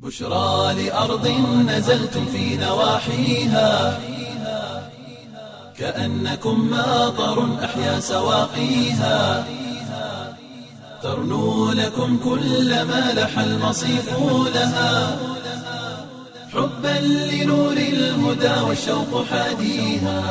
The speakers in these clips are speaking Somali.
بشرى لأرض نزلتم في نواحيها كأنكم ماطر أحيا سواقيها ترنو لكم كل ما لح المصيف لها حبا لنور الهدى والشوق حاديها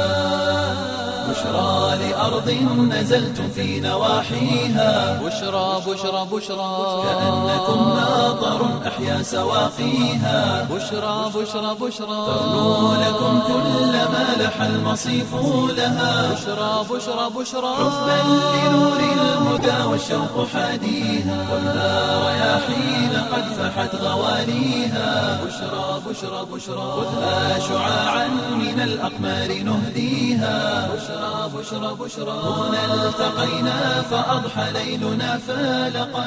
بشرى لأرض نزلتم في نواحيها بشرى بشرى بشرى كأنكم ماطر أحيا سواقيها بشرى بشرى بشرى ترنو لكم كل ما لح المصيف لها بشرى بشرى بشرى حبا لنور الهدى والشوق حاديها خذها رياحين قد فحت غواليها بشرى بشرى بشرى خذها شعاعا من الأقمار نهديها بشرى بشرى بشرى هنا التقينا فأضحى ليلنا فالقا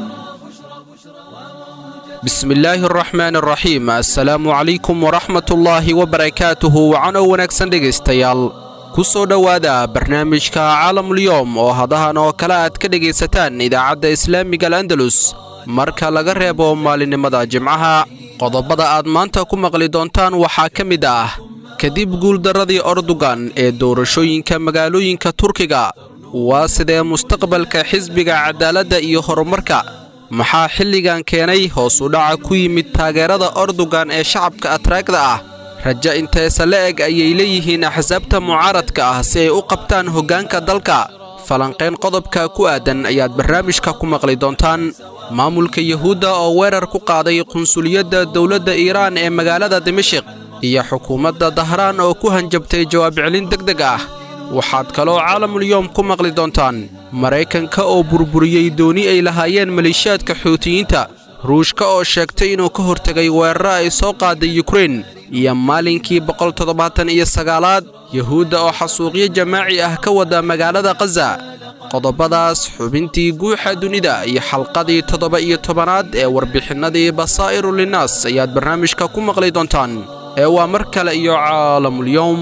bismillaahi araxmaan araxiim assalaamu calaykum waraxmatullaahi wabarakaatuhu wacanow wanaagsan dhegaystayaal ku soo dhowaada barnaamijka caalamulyoom oo hadahan oo kale aad ka dhegaysataan idaacadda islaamiga al'andalus marka laga reebo maalinimada jimcaha qodobada aad maanta ku maqli doontaan waxaa ka mid ah kadib guuldarradii ordugan ee doorashooyinka magaalooyinka turkiga waa sidee mustaqbalka xisbiga cadaaladda iyo horumarka maxaa xilligan keenay hoos u dhaca ku yimid taageerada ordugan ee shacabka atraagda ah raja inteesa la eg ayay leeyihiin axsaabta mucaaradka ah si ay u qabtaan hoggaanka dalka falanqayn qodobka ku aadan ayaad barnaamijka ku maqli doontaan maamulka yuhuudda oo weerar ku qaaday qunsuliyadda dowladda iiraan ee magaalada dimashik iyo xukuumadda dahraan oo ku hanjabtay jawaab celin deg deg ah waxaad kaloo caalamulyoom ku maqli doontaan maraykanka oo burburiyey dooni ay lahaayeen maleeshiyaadka xuutiyiinta ruushka oo sheegtay inuu ka hortegay weeraro ay soo qaaday yukrein iyo maalinkii boqoltoddobaatan iyo sagaalaad yuhuudda oo xasuuqyo jamaaci ah ka wada magaalada khaza qodobadaas xubintii guuxa dunida iyo xalqadii toddoba iyo tobanaad ee warbixinnadii basaa'iru linnaas ayaad barnaamijka ku maqli doontaan ee waa mar kale iyo caalamulyoom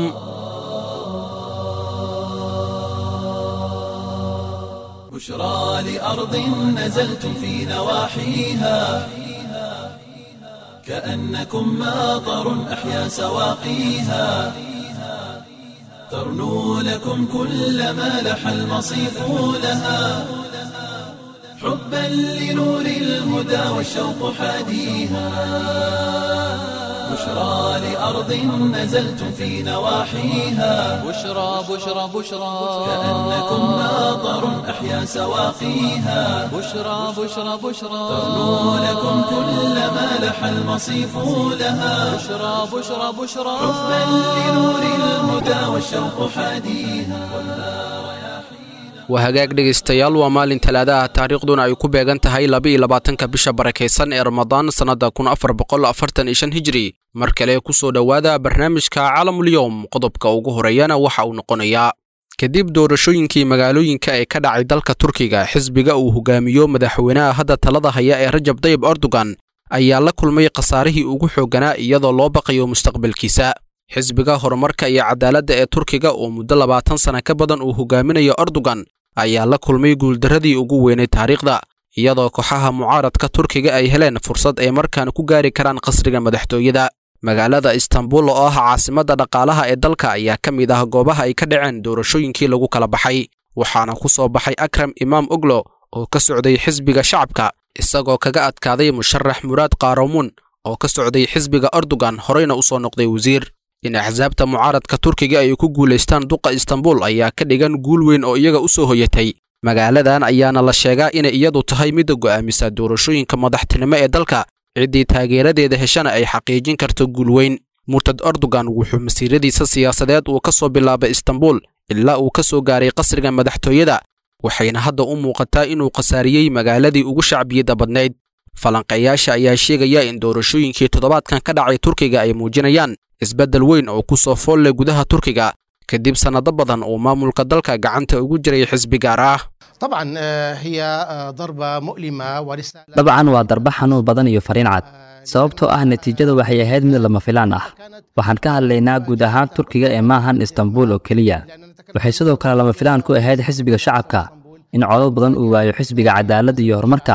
بشرى لأرض نزلتم في نواحيها كأنكم ماطر أحيا سواقيها ترنو لكم كل ما لح المصيف لها حبا لنور الهدى والشوق حاديها بشرى لأرض نزلتم في نواحيها بشرى بشرى بشرى كأنكم ماطر أحيا سواقيها بشرى بشرى بشرى ترنو لكم كل ما لح المصيف لها بشرى بشرى بشرى حبا لنور الهدى والشوق حاديها waa hagaag dhegaystayaal waa maalin talaadaha taariikhduna ay ku beegan tahay laba-iyo labaatanka bisha barakaysan ee ramadaan sannadda kun afar boqol afartan iyo shan hijri mar kale ku soo dhowaada barnaamijka caalamulyoom qodobka ugu horeeyana waxa uu noqonayaa kadib doorashooyinkii magaalooyinka ee ka dhacay dalka turkiga xisbiga uu hogaamiyo madaxweynaha hadda talada haya ee rajab dayib erdogan ayaa la kulmay khasaarihii ugu xoogganaa iyadoo loo baqayo mustaqbalkiisa xisbiga horumarka iyo cadaaladda ee turkiga oo muddo labaatan sana ka badan uu hogaaminayo erdogan ayaa la kulmay guuldarradii ugu weynay taariikhda iyadoo kooxaha mucaaradka turkiga ay heleen fursad ay markaan ku gaari karaan qasriga madaxtooyada magaalada istanbul oo ah caasimadda dhaqaalaha ee dalka ayaa ka mid ah goobaha ay ka dhaceen doorashooyinkii lagu kala baxay waxaana ku soo baxay akram imaam oglo oo ka socday xisbiga shacabka isagoo kaga adkaaday musharax muraad kaaramuun oo ka socday xisbiga erdogan horeyna u soo noqday wasiir in axsaabta mucaaradka turkiga ay ku guulaystaan duqa istanbul ayaa ka dhigan guul weyn oo iyaga u soo hoyatay magaaladan ayaana la sheegaa inay iyadu tahay midda go'aamisa doorashooyinka madaxtinimo ee dalka ciddii taageeradeeda heshana ay xaqiijin karto guul weyn murtad erdogan wuxuu masiiradiisa siyaasadeed uu ka soo bilaabay istanbul ilaa uu ka soo gaaray qasriga madaxtooyada waxayna hadda u muuqataa inuu khasaariyey magaaladii ugu shacbiyadda badnayd falanqeeyaasha ayaa sheegaya in doorashooyinkii toddobaadkan ka dhacay turkiga ay muujinayaan isbeddel weyn oo ku soo fool leh gudaha turkiga kadib sannado badan uu maamulka dalka gacanta ugu jiray xisbi gaar ah طبعا آه، هي آه، ضربة مؤلمة ورسالة dabcan waa darba xanuun badan iyo fariin cad sababtoo ah natiijadu waxay ahayd mid lama filaan ah waxaan ka hadlaynaa guud ahaan turkiga ee maahan istanbul oo keliya waxay sidoo kale lama filaan ku ahayd xisbiga shacabka in codod badan uu waayo xisbiga cadaaladda iyo horumarka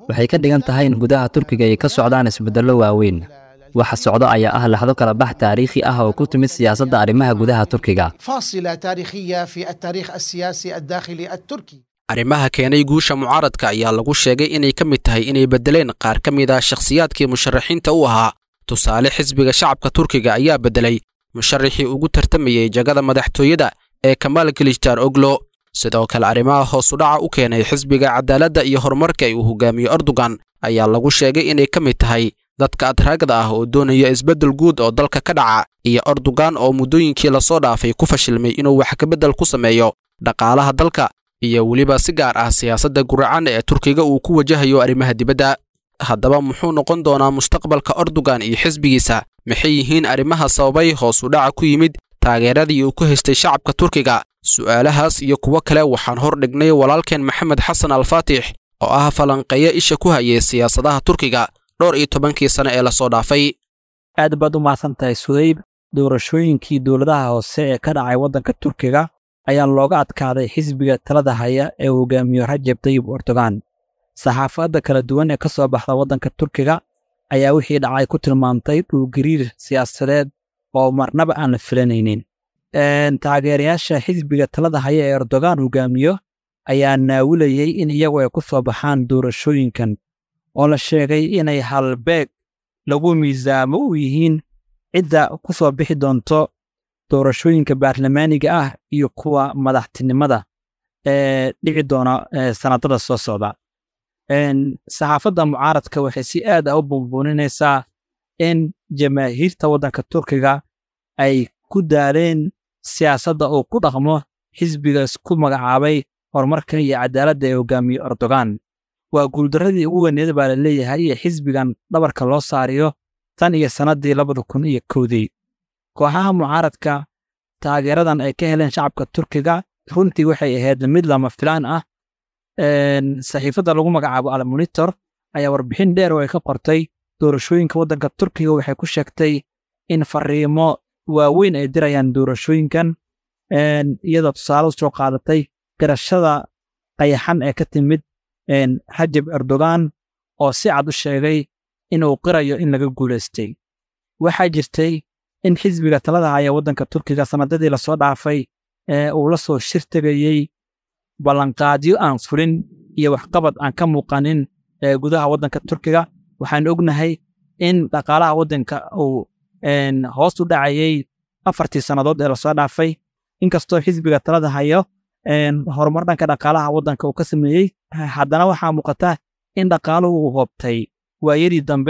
waxay ka dhigan tahay in gudaha turkiga ay ka socdaan isbeddello waaweyn waxa socdo ayaa ah laxdo kala bax taariikhi ah oo ku timid siyaasadda arrimaha gudaha turkiga فاصلة تاريخية في التاريخ السياسي الداخلي التركي arrimaha keenay guusha mucaaradka ayaa lagu sheegay inay ka mid tahay inay beddeleen qaar ka mid ah shakhsiyaadkii musharaxiinta u ahaa tusaale xisbiga shacabka turkiga ayaa beddelay musharaxii ugu tartamayey jagada madaxtooyada ee kamaal kilijtar oglo sidoo kale arrimaha hoosudhaca u keenay xisbiga cadaaladda iyo horumarka uu hogaamiyo erdogan ayaa lagu sheegay inay ka mid tahay dadka adraagada ah oo doonaya isbeddel guud oo dalka ka dhaca iyo erdogan oo muddooyinkii lasoo dhaafay ku fashilmay inuu wax kabeddel ku sameeyo dhaqaalaha dalka iyo weliba si gaar ah siyaasadda guracan ee turkiga uu ku wajahayo arrimaha dibadda haddaba muxuu noqon doonaa mustaqbalka erdogan iyo xisbigiisa maxay yihiin arrimaha sababay hoos u dhaca ku yimid taageeradii uu ku haystay shacabka turkiga su'aalahaas iyo kuwo kale waxaan hor dhignay walaalkeen maxamed xasan alfaatix oo ah falanqeeyo isha ku hayay siyaasadaha turkiga dhowr iyo tobankii sane ee lasoo dhaafay aad baad u mahadsan tahay sudayb doorashooyinkii dowladaha hoose ee ka dhacay waddanka turkiga ayaa looga adkaaday xisbiga talada haya ee uu hogaamiyo rajeb tayib erdogan saxaafadda kala duwan ee ka soo baxda waddanka turkiga ayaa wixii dhacay ku tilmaamtay dhulgariir siyaasadeed oo marnaba aan la filanaynin taageerayaasha xisbiga talada haya ee erdogan hogaamiyo ayaa naawilayey in iyagu ay ku soo baxaan doorashooyinkan oo la sheegay inay halbeeg lagu miisaamo u yihiin cidda ku soo bixi doonto doorashooyinka baarlamaaniga ah iyo kuwa madaxtinimada ee dhici doona sanadada soo socda saxaafadda mucaaradka waxay si aad ah u bumbuuninaysaa in jamaahiirta waddanka turkiga ay ku daaleen siyaasadda uu ku dhaqmo xisbiga isku magacaabay horumarka iyo cadaaladda ee hogaamiyo erdogan waa guuldarradii ugu weyneed baa la leeyahay ee xisbigan dhabarka loo saariyo tan iyo sannaddii labada kun iyo kowdii kooxaha mucaaradka taageeradan ay ka heleen shacabka turkiga runtii waxay ahayd mid lama filaan ah saxiifadda lagu magacaabo almonitor ayaa warbixin dheer oo ay ka qortay doorashooyinka waddanka turkiga waxay ku sheegtay in fariimo waaweyn ay dirayaan doorashooyinkan iyadoo tusaale u soo qaadatay garashada qayaxan ee ka timid rajab erdogan oo si cad u sheegay inuu qirayo in laga guulaystay waxaa jirtay in xisbiga talada haya waddanka turkiga sannadadii lasoo dhaafay ee uu la soo shir tegayey ballanqaadyo aan fulin iyo waxqabad aan ka muuqanin ee gudaha waddanka turkiga waxaan ognahay in dhaqaalaha waddanka uu hoos u dhacayey afartii sannadood ee lasoo dhaafay inkastoo xisbiga talada hayo horumar dhanka dhaqaalaha waddanka uu ka sameeyey haddana waxaa muuqata in dhaqaaluhu uu hoobtay waayadii dambe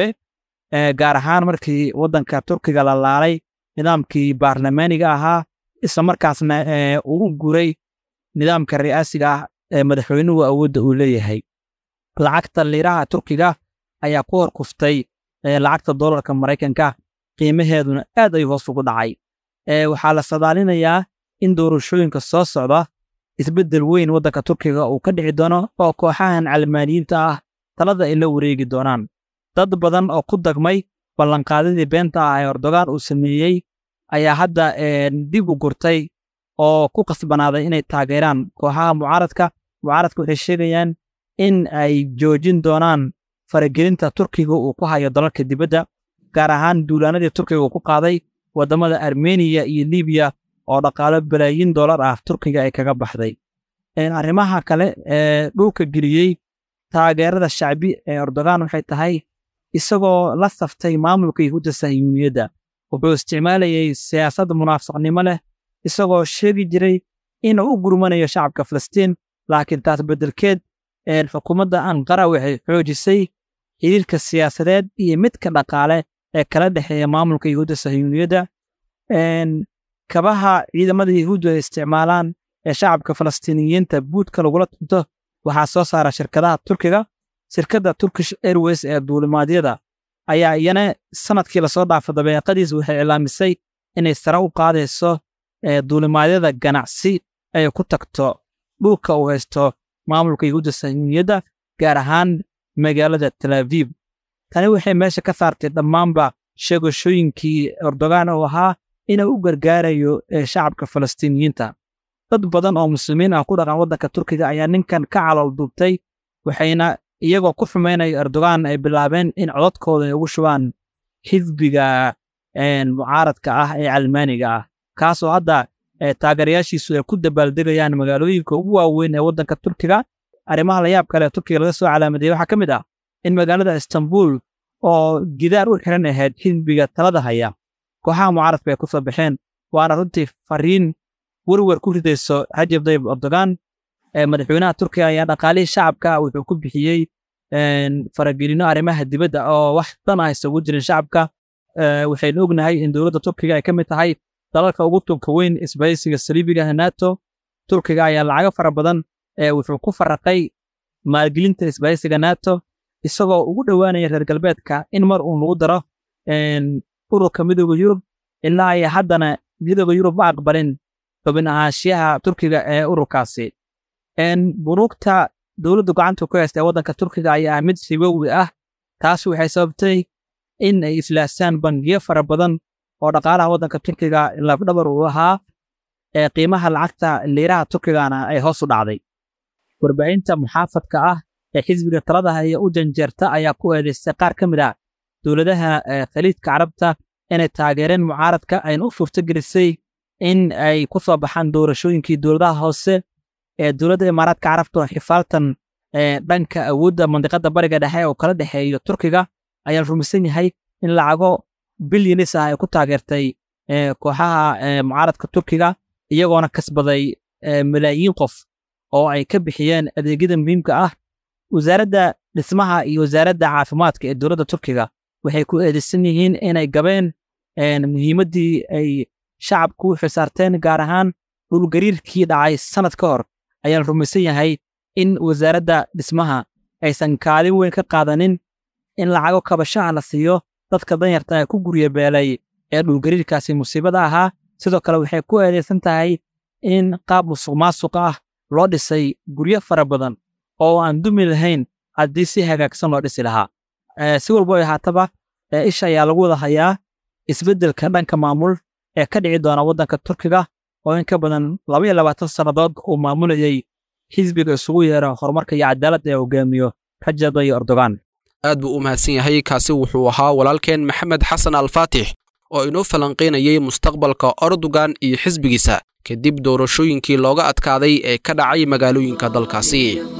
gaar ahaan markii waddanka turkiga la laalay nidaamkii baarlamaaniga ahaa isla markaasna uu u guray nidaamka ri'aasiga ah ee madaxweynuhu awoodda uu leeyahay lacagta liiraha turkiga ayaa ku hor kuftay lacagta dollarka maraykanka qiimaheeduna aad ayuu hoos ugu dhacay waxaa la sadaalinayaa in doorashooyinka soo socda isbeddel weyn waddanka turkiga uu ka dhici doono oo kooxahan calmaaniyiinta ah talada ay la wareegi doonaan dad badan oo ku dagmay ballanqaadadii beenta ah ee erdogan uu sameeyey ayaa hadda dib u gurtay oo ku qasbanaaday inay taageeraan kooxaha mucaaradka mucaaradka waxay sheegayaan in ay joojin doonaan faragelinta turkiga uu ku hayo dalalka dibadda gaar ahaan duulaanadii turkiga uu ku qaaday waddamada armeniya iyo libiya oo dhaqaalo balaayiin dollar ah turkiga ay kaga baxday arrimaha kale ee dhulka geliyey taageerada shacbi ee erdogan waxay tahay isagoo la saftay maamulka yahuudda sahiyuuniyadda wuxuu isticmaalayey siyaasad munaafiqnimo leh isagoo sheegi jiray inuu u gurmanayo shacabka falastiin laakiin taas beddelkeed xukuumadda anqara waxay xoojisay xiriirka siyaasadeed iyo midka dhaqaale ee kala dhexeeya maamulka yahuudda sahiyuuniyadda kabaha ciidamada yahuuddu ay isticmaalaan ee shacabka falastiiniyiinta buudka lagula tunto waxaa soo saara shirkadaha turkiga shirkadda turkish airways ee duulimaadyada ayaa iyana sanadkii lasoo dhaafa dabeeqadiis waxay cilaamisay inay sare u qaadayso duulimaadyada ganacsi ay ku tagto dhulka uu haysto maamulka yahuudda sahiyuuniyadda gaar ahaan magaalada talaaviib tani waxay meesha ka saartay dhammaanba sheegashooyinkii erdogan oo ahaa inuu u gargaarayo shacabka falastiiniyiinta dad badan oo muslimiin ah ku dhaqan waddanka turkiga ayaa ninkan ka calool duubtay waxayna iyagoo ku xumaynaya erdogan ay bilaabeen in codadkooda ay ugu shubaan xisbiga mucaaradka ah ee calmaaniga ah kaasoo hadda taageerayaashiisu ay ku dabaaldegayaan magaalooyinka ugu waaweyn ee waddanka turkiga arrimaha layaab kale ee turkiga laga soo calaamadeeyey waxaa ka mid ah in magaalada istanbul oo gidaar u xiran ahayd xisbiga talada haya kooxaha mucaaradka ay ku soo baxeen waana runtii fariin werwer ku ridayso rajab tayyib erdogan madaxweynaha turkiga ayaa dhaqaalihii shacabka wuxuu ku bixiyey faragelino arrimaha dibadda oo wax dan ah isagu jirin shacabka waxaynu ognahay in dowladda turkiga ay ka mid tahay dalalka ugu tunka weyn isbahaysiga saliibigaha nato turkiga ayaa lacago fara badan wuxuu ku faraqay maalgelinta isbahaysiga nato isagoo ugu dhowaanaya reer galbeedka in mar uun lagu daro ururka midooda yurub ilaa ay haddana midooda yurub ma aqbalin xubin ahaanshiyaha turkiga ee ururkaasi bunuugta dowladdu gacanta ku haysta ee waddanka turkiga ayaa mid sibowi ah taas waxay sababtay in ay iflaasaan bangiyo fara badan oo dhaqaalaha waddanka turkiga lafdhabar uu ahaa ee qiimaha lacagta liiraha turkigana ay hoos u dhacday warbaahinta muxaafadka ah ee xisbiga talada haya u janjeerta ayaa ku eedaystay qaar ka mid ah dowladaha khaliidka carabta inay taageereen mucaaradka ayna u suurtogelisay in ay ku soo baxaan doorashooyinkii dowladaha hoose ee dowladda imaaraadka carabtuna xifaaltan dhanka awoodda mandiqadda bariga dhexe oo kala dhexeeyo turkiga ayaa rumaysan yahay in lacago bilyanis ah ay ku taageertay kooxaha mucaaradka turkiga iyagoona kasbaday malaayiin qof oo ay ka bixiyeen adeegyada muhiimka ah wasaaradda dhismaha iyo wasaaradda caafimaadka ee dowladda turkiga waxay ku eedeysan yihiin inay gabeen muhiimaddii ay shacabku u xisaarteen gaar ahaan dhulgariirkii dhacay sannad ka hor ayaa la rumaysan yahay in wasaaradda dhismaha aysan kaalin weyn ka qaadanin in lacago kabashaha la siiyo dadka danyarta ee ku gurya beelay ee dhulgariirkaasi musiibada ahaa sidoo kale waxay ku eedeysan tahay in qaab musuq maasuq ah loo dhisay guryo fara badan oo aan dumi lahayn haddii si hagaagsan loo dhisi lahaa si walbo ay ahaataba isha ayaa lagu wada hayaa isbeddelka dhanka maamul ee ka dhici doona waddanka turkiga oo in ka badan laba iyo labaatan sannadood uu maamulayey xisbiga isugu yeera horumarka iyo cadaaladda ee hogaamiyo rajab tayyib erdogan aad buu u mahadsan yahay kaasi wuxuu ahaa walaalkeen maxamed xasan alfaatix oo inoo falanqaynayay mustaqbalka erdogan iyo xisbigiisa kadib doorashooyinkii looga adkaaday ee ka dhacay magaalooyinka dalkaasi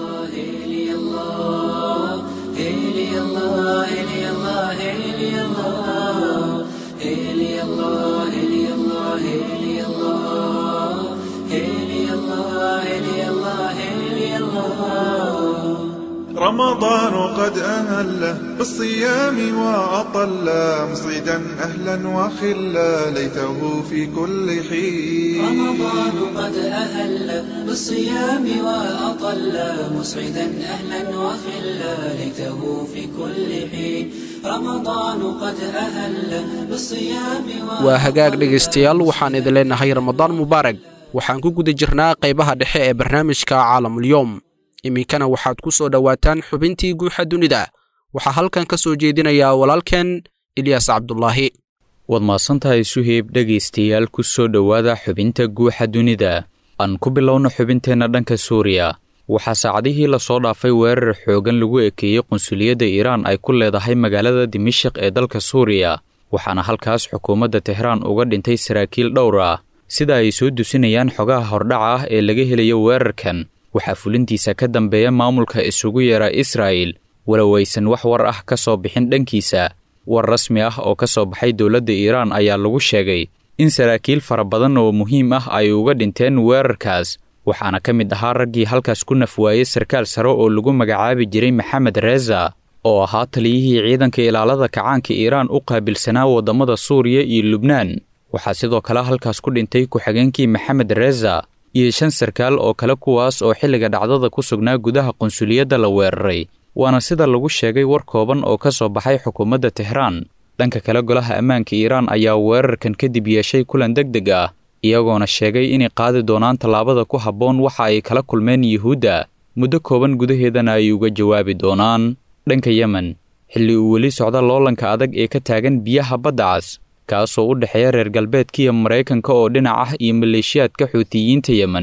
رمضان قد أهل بالصيام وأطل مصعدا أهلا وخلا ليته في كل حين رمضان قد أهل بالصيام وأطل مسعدا أهلا وخلا ليته في كل حين رمضان قد أهل بالصيام waa hagaag dhegaystayaal waxaan idin leenahay ramadaan mubaarag waxaan ku guda jirnaa qaybaha dhexe ee barnaamijka caalamulyoom iminkana waxaad ku soo dhowaataan xubintii guuxa dunida waxaa halkan ka soo jeedinayaa walaalkeen ilyaas cabdulaahi waad mahadsantahay suheyb dhegaystayaal ku soo dhowaada xubinta guuxa dunida aan ku bilowno xubinteenna dhanka suuriya waxaa saacadihii lasoo dhaafay weerar xoogan lagu ekeeyey qunsuliyadda iiraan ay ku leedahay magaalada dimashik ee dalka suuriya waxaana halkaas xukuumadda tehraan uga dhintay saraakiil dhowr ah sida ay soo dusinayaan xogaha hordhaca ah ee laga helayo weerarkan waxaa fulintiisa ka dambeeya maamulka isugu yeera israa'il walow aysan wax war ah ka soo bixin dhankiisa war rasmi ah oo ka soo baxay dowladda iiraan ayaa lagu sheegay in saraakiil fara badan oo muhiim ah ay uga dhinteen weerarkaas waxaana ka mid ahaa raggii halkaas ku nafwaayey sarkaal sare oo lagu magacaabi jiray maxamed reeza oo ahaa taliyihii ciidanka ilaalada kacaanka iiraan u qaabilsanaa waddamada suuriya iyo lubnaan waxaa sidoo kale halkaas ku dhintay ku-xigeenkii maxamed reeza iyo shan sarkaal oo kale kuwaas oo xilliga dhacdada ku sugnaa gudaha qunsuliyadda la weeraray waana sida lagu sheegay war kooban oo ka soo baxay xukuumadda tehraan dhanka kale golaha ammaanka iiraan ayaa weerarkan kadib yeeshay kulan deg deg ah iyagoona sheegay inay qaadi doonaan tallaabada ku habboon waxa ay kala kulmeen yuhuudda muddo kooban gudaheedana ay uga jawaabi doonaan dhanka yemen xilli uu weli socda loolanka adag ee ka taagan biyaha badda cas kaasoo u dhexeeya reer galbeedkiiyo maraykanka oo dhinac ah iyo maleeshiyaadka xuutiyiinta yemen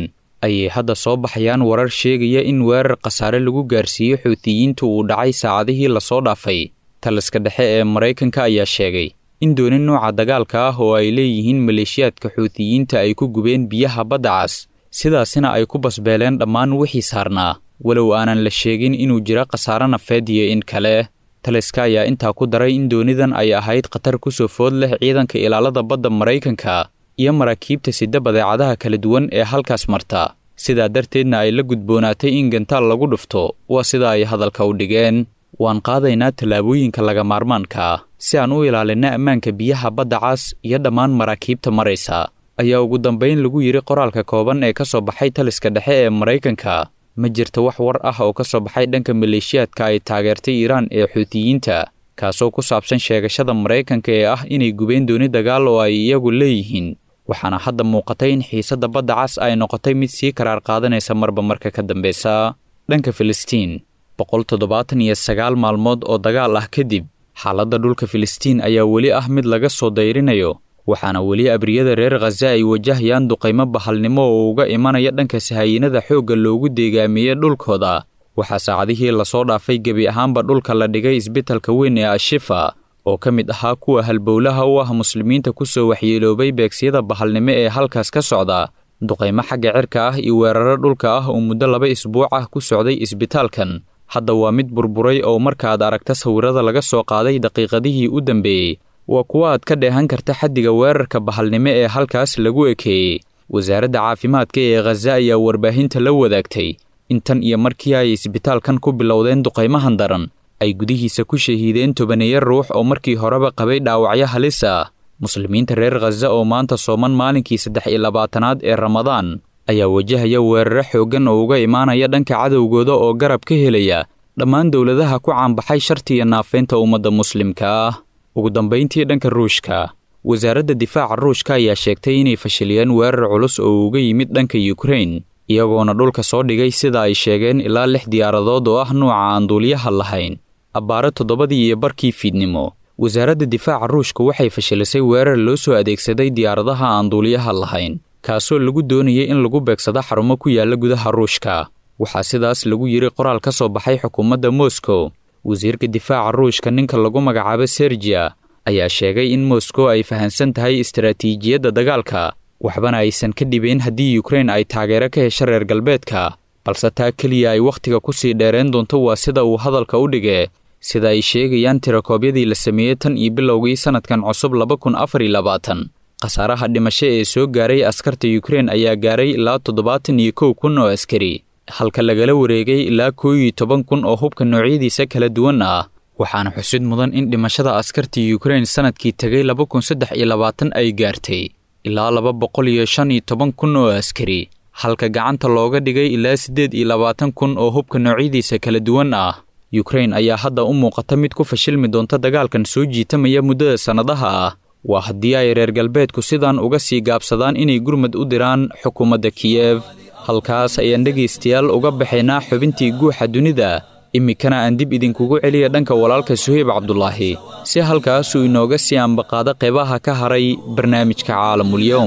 ayay hadda soo baxayaan warar sheegaya in weerar khasaare lagu gaarsiiyey xuutiyiinta uu dhacay saacadihii lasoo dhaafay taliska dhexe ee maraykanka ayaa sheegay in dooni nuuca dagaalka ah oo ay leeyihiin maleeshiyaadka xuutiyiinta ay ku gubeen biyaha badda cas sidaasina ay ku basbeeleen dhammaan wixii saarnaa walow aanan la sheegin inuu jira khasaare nafeed iyo in kale taliska ayaa intaa ku daray in doonidan ay ahayd khatar ku soo food leh ciidanka ilaalada badda maraykanka iyo maraakiibta sida badeecadaha kala duwan ee halkaas marta sidaa darteedna ay la gudboonaatay in gantaal lagu dhufto waa sida ay hadalka u dhigeen waan qaadaynaa tallaabooyinka laga maarmaanka si aan u ilaalinna ammaanka biyaha badda cas iyo dhammaan maraakiibta maraysa ayaa ugu dambayn lagu yidhi qoraalka kooban ee ka soo baxay taliska dhexe ee maraykanka ma jirto wax war ah oo ka soo baxay dhanka maleeshiyaadka ay taageertay iiraan ee xuutiyiinta kaasoo ku saabsan sheegashada maraykanka ee ah inay gubeen dooni dagaal oo ay iyagu leeyihiin waxaana hadda muuqatay in xiisadda badda cas ay noqotay mid sii karaar qaadanaysa marba marka ka dambeysa dhanka filistiin boqol toddobaatan iyo sagaal maalmood oo dagaal ah kadib xaaladda dhulka filistiin ayaa weli ah mid laga soo dayrinayo waxaana weli abriyada reer khaza ay wajahayaan duqaymo bahalnimo oo uga imanaya dhanka sahaayinada xoogga loogu deegaamiyey dhulkooda waxaa saacadihii lasoo dhaafay gebi ahaanba dhulka la dhigay isbitalka weyn ee ashifa oo ka mid ahaa kuwa halbowlaha u ah muslimiinta ku soo waxyeeloobay beegsiyada bahalnimo ee halkaas ka socda duqaymo xagga cirka ah iyo weeraro dhulka ah oo muddo laba isbuuc ah ku socday isbitaalkan hadda waa mid burburay oo markaaad aragta sawirada laga soo qaaday daqiiqadihii u dambeeyey waa kuwa aad ka dheehan karta xaddiga weerarka bahalnimo ee halkaas lagu ekeeyey wasaaradda caafimaadka ee khaza ayaa warbaahinta la wadaagtay in tan iyo markii ay isbitaalkan ku bilowdeen duqaymahan daran ay gudihiisa ku shahiideen tobaneeya ruux oo markii horeba qabay dhaawacyo halis ah muslimiinta reer khaza oo maanta sooman maalinkii saddex iyo labaatanaad ee ramadaan ayaa wajahaya weeraro xooggan oo uga imaanaya dhanka cadowgooda oo garab ka helaya dhammaan dowladaha ku caanbaxay shartiya naafeynta ummadda muslimka ah ugu dambayntii dhanka ruushka wasaaradda difaaca ruushka ayaa sheegtay inay fashiliyeen weerar culus oo uga yimid dhanka yukrain iyagoona dhulka soo dhigay sida ay sheegeen ilaa lix diyaaradood oo ah nuuca aan duuliyaha lahayn abbaare toddobadii iyo barkii fiidnimo wasaaradda difaaca ruushka waxay fashilisay weerar loo soo adeegsaday diyaaradaha aan duuliyaha lahayn kaasoo lagu doonayay in lagu beegsado xarumo ku yaalla gudaha ruushka waxaa sidaas lagu yidhi qoraal ka soo baxay xukuumadda moscow wasiirka difaaca ruushka ninka lagu magacaabo sergiya ayaa sheegay in moskow ay fahansan tahay istaraatiijiyadda dagaalka waxbana aysan ka dhibeen haddii yukrain ay taageero ka hesho reer galbeedka balse taa keliya ay wakhtiga ku sii dheereen doonto waa sida uu hadalka u dhige sida ay sheegayaan tirakoobyadii la sameeyey tan iyo bilowgii sannadkan cusub laba kun afar iyo labaatan khasaaraha dhimasho ee soo gaaray askarta yukrain ayaa gaaray ilaa toddobaatan iyo kow kun oo askari halka lagala wareegay ilaa koo iyo toban kun oo hubka noocyadiisa kala duwan ah waxaana xusid mudan in dhimashada askarta yukrain sannadkii tegay laba kun saddex iyo labaatan ay gaartay ilaa laba boqol iyo shan iyo toban kun oo askari halka gacanta looga dhigay ilaa siddeed iyo labaatan kun oo hubka noocyadiisa kala duwan ah yukrain ayaa hadda u muuqata mid ku fashilmi doonta dagaalkan soo jiitamaya muddada sannadaha ah waa haddii ay reer galbeedku sidan uga sii gaabsadaan inay gurmad u diraan xukuumadda kiyef halkaas ayaan dhegaystayaal uga baxaynaa xubintii guuxa dunida iminkana aan dib idinkugu celiya dhanka walaalka suheyb cabdulaahi si halkaasuu inooga sii ambaqaado qeybaha ka haray barnaamijka caalamulyowm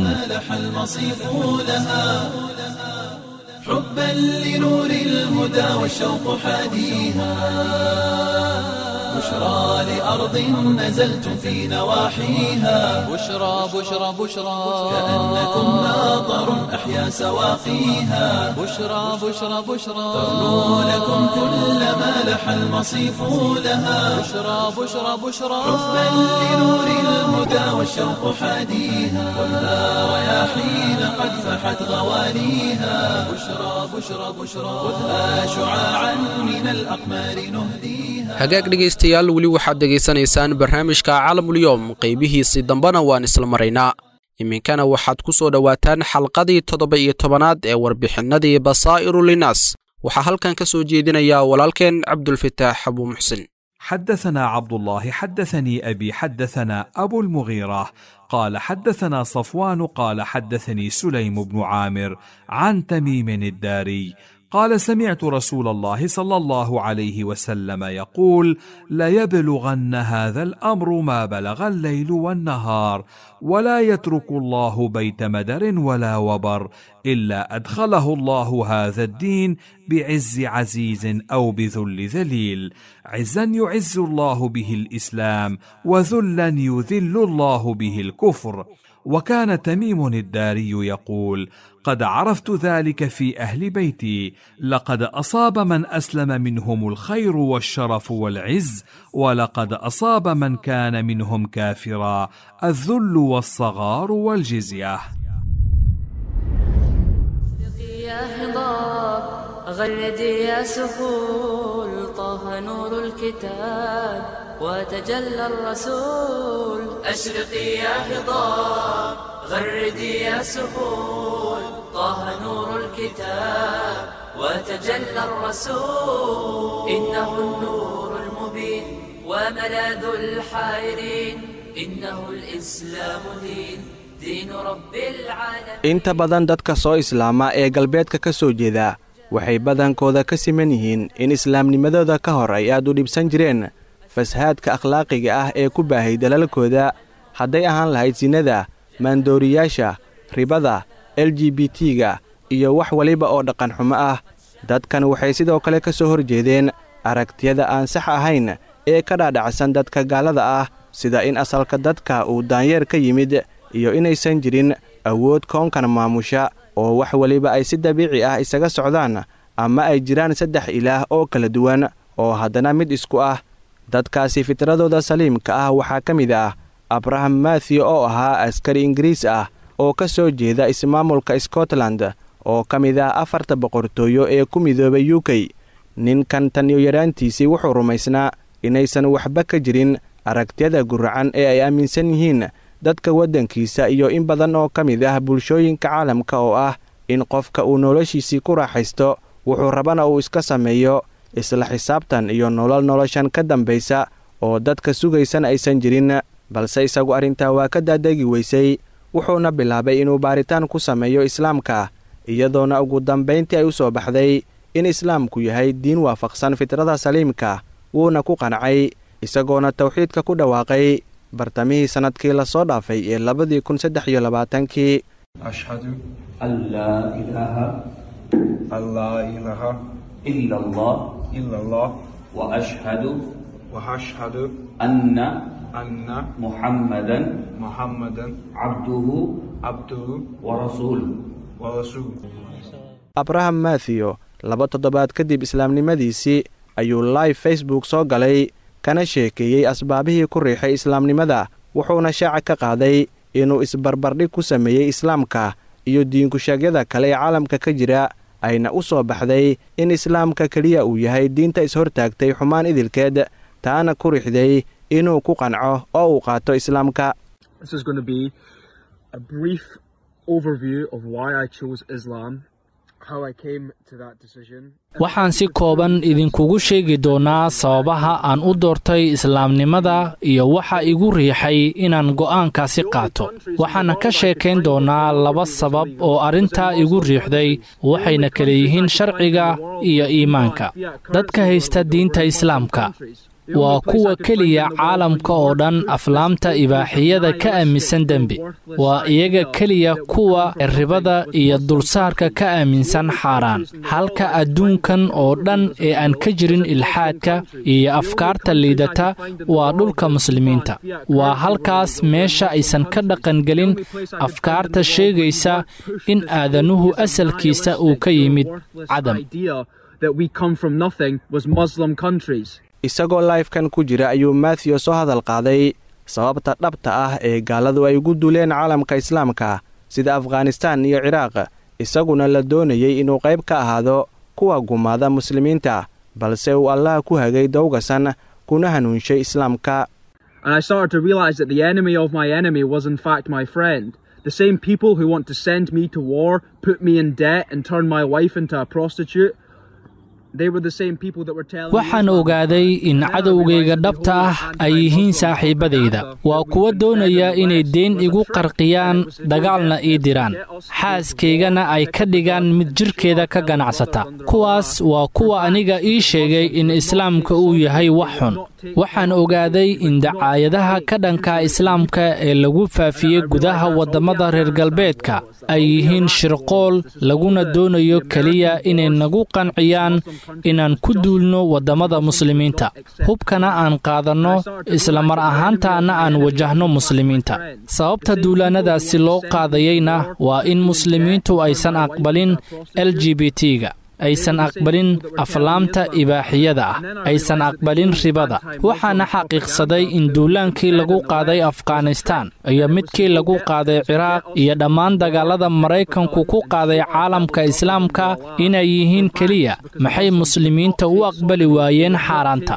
حبا لنور الهدى والشوق حاديها بشرى لأرض نزلتم في نواحيها بشرى بشرى بشرى كأنكم ناظر أحيا سواقيها بشرى بشرى بشرى تغنو لكم كل ما لح المصيف لها بشرى بشرى بشرى حبا لنور الهدى والشوق حاديها كلها رياحين قد فحت غواليها بشرى بشرى بشرى خذها شعاعا من الأقمار نهديها hagaag dhegaystayaal weli waxaad dhegaysanaysaan barnaamijka caalamulyoom qaybihiisii dambena waan isla maraynaa iminkana waxaad ku soo dhowaataan xalqadii toddoba iyo tobanaad ee warbixinnadii basaa'iru linaas waxaa halkan ka soo jeedinaya walaalkeen cabdulfataax abuu muxsin حدثنا عبد الله حدثني ابي حدثنا ابو المغيره قال حدثنا صفوان قال حدثني سليم بن عامر عن تميم الداري قال سمعت رسول الله صلى الله عليه وسلم يقول ليبلغن هذا الامر ما بلغ الليل والنهار ولا يترك الله بيت مدر ولا وبر الا ادخله الله هذا الدين بعز عزيز او بذل ذليل عزا يعز الله به الاسلام وذلا يذل الله به الكفر وكان تميم الداري يقول قد عرفت ذلك في اهل بيتي لقد اصاب من اسلم منهم الخير والشرف والعز ولقد اصاب من كان منهم كافرا الذل والصغار والجزيه يا هضاب غردي يا سهول طه نور الكتاب وتجلى الرسول أشرقي يا هضاب غردي يا سهول طه نور الكتاب وتجلى الرسول إنه النور المبين وملاذ الحائرين إنه الإسلام دين دين رب العالمين inta badan dadka soo islaama ee galbeedka ka soo jeeda waxay badankooda ka siman yihiin in islaamnimadooda ka hor ay aad u dhibsan jireen fasahaadka akhlaaqiga ah ee ku baahay dalalkooda hadday ahaan lahayd sinada maandooriyaasha ribada l g b t-ga iyo wax waliba oo dhaqanxumo ah dadkan waxay sidoo kale ka soo horjeedeen aragtiyada aan sax ahayn ee ka dhaadhacsan dadka gaalada ah sida in asalka dadka uu daanyeer ka yimid iyo inaysan jirin awood koonkan maamusha oo wax weliba ay si dabiici ah isaga socdaan ama ay jiraan saddex ilaah oo kala duwan oo haddana mid isku ah dadkaasi fitradooda saliimka ah waxaa ka mid ah abraham mathew oo ahaa askari ingiriis ah oo ka soo jeeda ismaamulka scotland oo ka mid ah afarta boqortooyo ee ku midoobay u k ninkan tan iyo yaraantiisii wuxuu rumaysnaa inaysan waxba ka jirin aragtiyada guracan ee ay aaminsan yihiin dadka waddankiisa iyo in badan oo ka mid ah bulshooyinka caalamka oo ah in qofka uu noloshiisii ku raaxaysto wuxuu rabana uu iska sameeyo isla xisaabtan iyo nolol noloshan ka dambaysa oo dadka sugaysan aysan jirin balse isagu arrintaa waa ka daadegi weysay wuxuuna bilaabay inuu baaritaan ku sameeyo islaamka iyadoona ugu dambayntii ay u soo baxday in islaamku yahay diin waafaqsan fitrada saliimka wuuna ku qancay isagoona tawxiidka ku dhawaaqay bartamihii sannadkii lasoo dhaafay ee labadii kun saddex iyo labaatankii ashhadu an laa ilaaha an laa ilaaha ila allah ila allah wa ashhadu wa ashhadu anna anna muhammadan muhammadan cabduhu cabduhu wa rasuuluh wa rasuuluh abraham mathew laba toddobaad kadib islaamnimadiisii ayuu live facebook soo galay kana sheekeeyey asbaabihii ku riixay islaamnimada wuxuuna shaaca ka qaaday inuu isbarbardhig ku sameeyey islaamka iyo diinkusheegyada kale ee caalamka ka jira ayna u soo baxday in islaamka keliya uu yahay diinta ishortaagtay xumaan idilkeed taana ku rixday inuu ku qanco oo uu qaato islaamka waxaan si kooban idinkugu sheegi doonaa sababaha aan u doortay islaamnimada iyo waxa igu riixay inaan go'aankaasi qaato waxaana ka sheekayn doonaa laba sabab oo arrintaa igu riixday waxayna kala yihiin sharciga iyo iimaanka dadka haysta diinta islaamka waa kuwa keliya caalamka oo dhan aflaamta ibaaxiyada ka aaminsan dembi waa iyaga keliya kuwa ribada iyo dulsaarka ka aaminsan xaaraan halka adduunkan oo dhan ee aan ka jirin ilxaadka iyo afkaarta liidata waa dhulka muslimiinta waa halkaas meesha aysan ka dhaqangelin afkaarta sheegaysa in aadanuhu asalkiisa uu ka yimid cadam isagoo laifkan ku jira ayuu mathew soo hadal qaaday sababta dhabta ah ee gaaladu ay ugu duuleen caalamka islaamka sida afghanistaan iyo ciraaq isaguna la doonayey inuu qayb ka ahaado kuwa gumaada muslimiinta balse uu allaha ku hagay dowgasan kuna hanuunshay islaamka The same people who want to send me to war, put me in debt, and turn my wife into a prostitute, waxaan ogaaday in cadowgayga dhabta ah ay yihiin saaxiibbadayda waa kuwa doonaya inay deen igu qarqiyaan dagaalna ii diraan xaaskaygana ay ka dhigaan mid jidhkeeda ka ganacsata kuwaas waa kuwa aniga ii sheegay in islaamka uu yahay wax xun waxaan ogaaday in dacaayadaha ka dhanka islaamka ee lagu faafiyey gudaha waddamada reer galbeedka ay yihiin shirqool laguna doonayo keliya inay nagu qanciyaan inaan ku duulno waddamada muslimiinta hubkana aan qaadanno isla mar ahaantaana aan wajahno muslimiinta sababta duulaannadaasi loo qaadayeyna waa in muslimiintu aysan aqbalin l g b t-ga aysan aqbalin aflaamta ibaaxiyada ah aysan aqbalin ribada waxaana xaqiiqsaday in duulaankii lagu qaaday afghanistaan iyo midkii lagu qaaday ciraaq iyo dhammaan dagaalada maraykanku ku qaaday caalamka islaamka inay yihiin keliya maxay muslimiinta u aqbali waayeen xaaraanta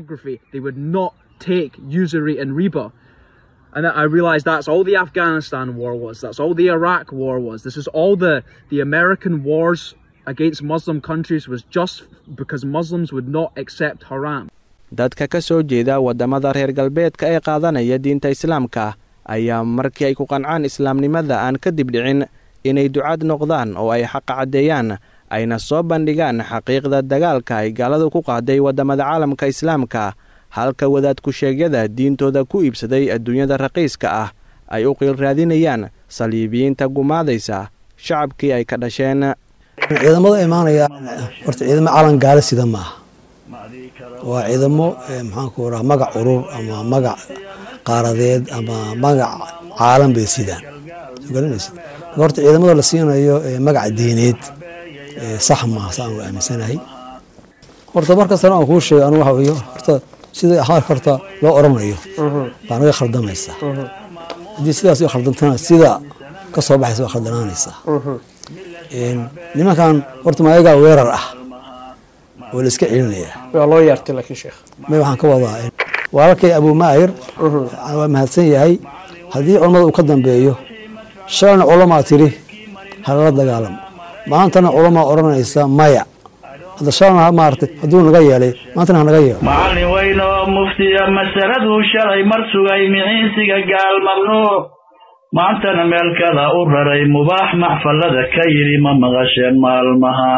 And I realized that's all the Afghanistan war was. That's all the Iraq war was. This is all the, the American wars against Muslim countries was just because Muslims would not accept haram. dadka ka soo jeeda waddamada reer galbeedka ee qaadanaya diinta islaamka ayaa markii ay ku qancaan islaamnimada aan ka dibdhicin inay ducaad noqdaan oo ay xaqa caddeeyaan ayna soo bandhigaan xaqiiqda dagaalka ay gaaladu ku qaaday waddamada caalamka islaamka halka wadaadku-sheegyada diintooda ku iibsaday adduunyada raqiiska ah ay u qiil raadinayaan saliibiyiinta gumaadaysa shacabkii ay ka dhasheen ciidamada imaanaya horta ciidamo calan gaala sida maaha waa ciidamo maxaanku raha magac urur ama magac qaaradeed ama magac caalan bay sidaan garanaysa horta ciidamada la siinayo magac diineed sax maaha saan u aaminsanahay horta markastana aan kuu sheego anu waxa weeye horta sida ahaarka horta loo oranayo baa naga khaldamaysaa haddii sidaas u khaldantana sida ka soo baxaysa waa khaldanaanaysaa nimankan horta maayagaa weerar ah oo la iska celinayaa waa loo yeertay laakiin sheekh may waxaan ka wadaa walaalkay abuu maayir waa mahadsan yahay haddii culammada uu ka dambeeyo shalayna culamaa tiri halala dagaalamo maantana culamaa odhanaysa maya hadda shalayna maaragtay hadduu naga yeelay maantana hanaga yeelo macallin weyn oo muftiya masaladuu shalay mar sugay miciinsiga gaal mamnuuc maantana meel kada u raray mubaax maxfallada ka yidhi ma maqasheen maalmaha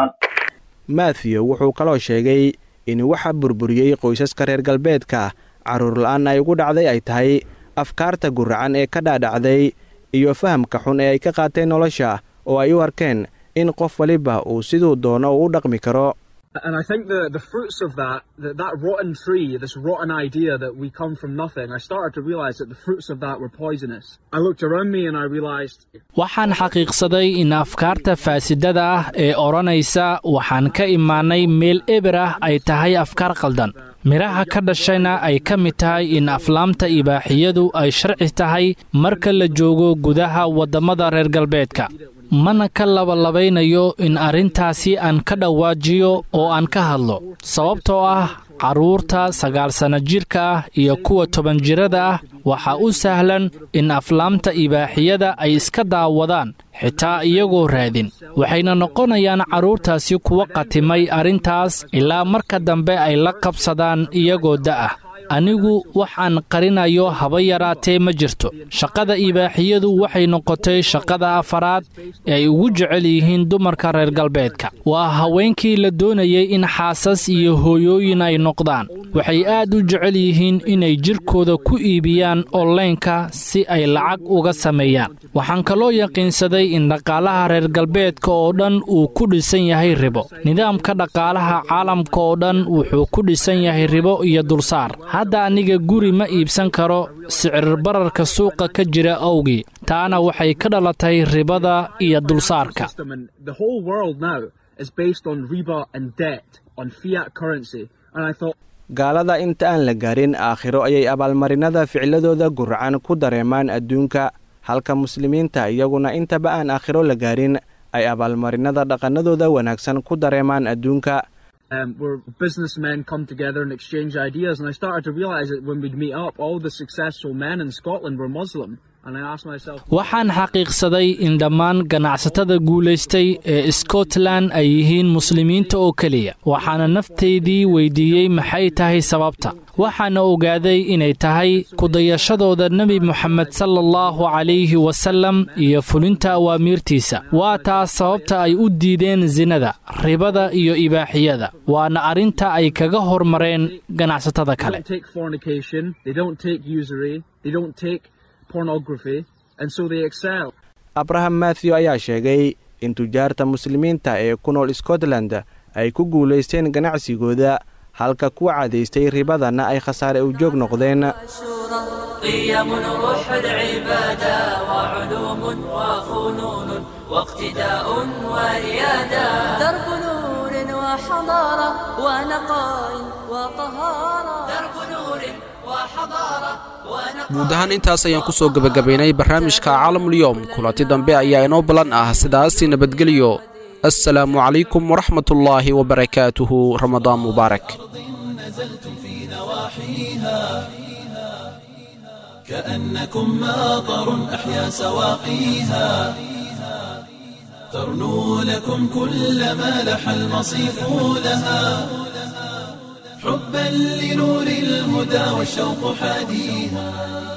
mathew wuxuu kaloo sheegay in waxa burburiyey qoysaska reer galbeedka carruur la-aan ay ugu dhacday ay tahay afkaarta guracan ee ka dhaadhacday iyo fahamka xun ee ay ka qaateen nolosha oo ay u arkeen in qof waliba uu siduu doono uu u dhaqmi karo And I think the, the fruits of that, that, that rotten tree, this rotten idea that we come from nothing, I started to realize that the fruits of that were poisonous. I looked around me and I realized. waxaan xaqiiqsaday in afkaarta faasidada ah ee odhanaysa waxaan ka imaanay meel eber ah ay tahay afkaar qaldan midhaha ka dhashayna ay ka mid tahay in aflaamta ibaaxiyadu ay sharci tahay marka la joogo gudaha waddamada reer galbeedka mana ka labalabaynayo in arrintaasi aan ka dhawaajiyo oo aan ka hadlo sababtoo ah carruurta sagaal sanno jidhka ah iyo kuwa toban jirada ah waxaa u sahlan in aflaamta ibaaxiyada ay iska daawadaan xitaa iyagoo raadin waxayna noqonayaan carruurtaasi kuwa qatimay arrintaas ilaa marka dambe ay la qabsadaan iyagoo da'ah anigu waxaan qarinayo haba yaraatee ma jirto shaqada ibaaxiyadu waxay noqotay shaqada afaraad ee ay ugu jecel yihiin dumarka reer galbeedka waa haweenkii la doonayay in xaasas iyo hooyooyin ay noqdaan waxay aad u jecel yihiin inay jidhkooda ku iibiyaan onlaynka si ay lacag uga sameeyaan waxaan kaloo yaqiinsaday in dhaqaalaha reer galbeedka oo dhan uu ku dhisan yahay ribo nidaamka dhaqaalaha caalamka oo dhan wuxuu ku dhisan yahay ribo iyo dulsaar hadda aniga guri ma iibsan karo sicir bararka suuqa ka jira awgii taana waxay ka dhalatay ribada iyo dulsaarka gaalada inta aan la gaarin aakhiro ayay abaalmarinada ficladooda guracan ku dareemaan adduunka halka muslimiinta iyaguna intaba aan aakhiro la gaarin ay abaalmarinada dhaqannadooda wanaagsan ku dareemaan adduunka um, where businessmen come together and exchange ideas. And I started to realize that when we'd meet up, all the successful men in Scotland were Muslim. waxaan xaqiiqsaday in dhammaan ganacsatada guulaystay ee scotland ay yihiin muslimiinta oo keliya waxaana naftaydii weydiiyey maxay tahay sababta waxaana ogaaday inay tahay kudayashadooda nebi moxamed sala allahu calayhi wasallam iyo fulinta awaamiirtiisa waa taas sababta ay u diideen sinada ribada iyo ibaaxiyada waana arrinta ay kaga hormareen ganacsatada kale abraham mathew ayaa sheegay in tujaarta muslimiinta ee ku nool scotland ay ku guulaysteen ganacsigooda halka kuwa cadaystay ribadana ay khasaare u joog noqdeen قيم روح العبادة وعلوم وفنون واقتداء وريادة درب نور وحضارة ونقاء وطهارة درب نور وحضارة guud ahaan intaas ayaan ku soo gebagabaynay barnaamijka caalamulyoom kulanti dambe ayaa inoo ballan ah sidaasi nabadgelyo assalaamu calaykum waraxmatullaahi wabarakaatuhu ramadaan mubaarak كأنكم ماطر أحيا سواقيها ترنو لكم كل ما لح المصيف لها حبا لنور الهدى والشوق حاديها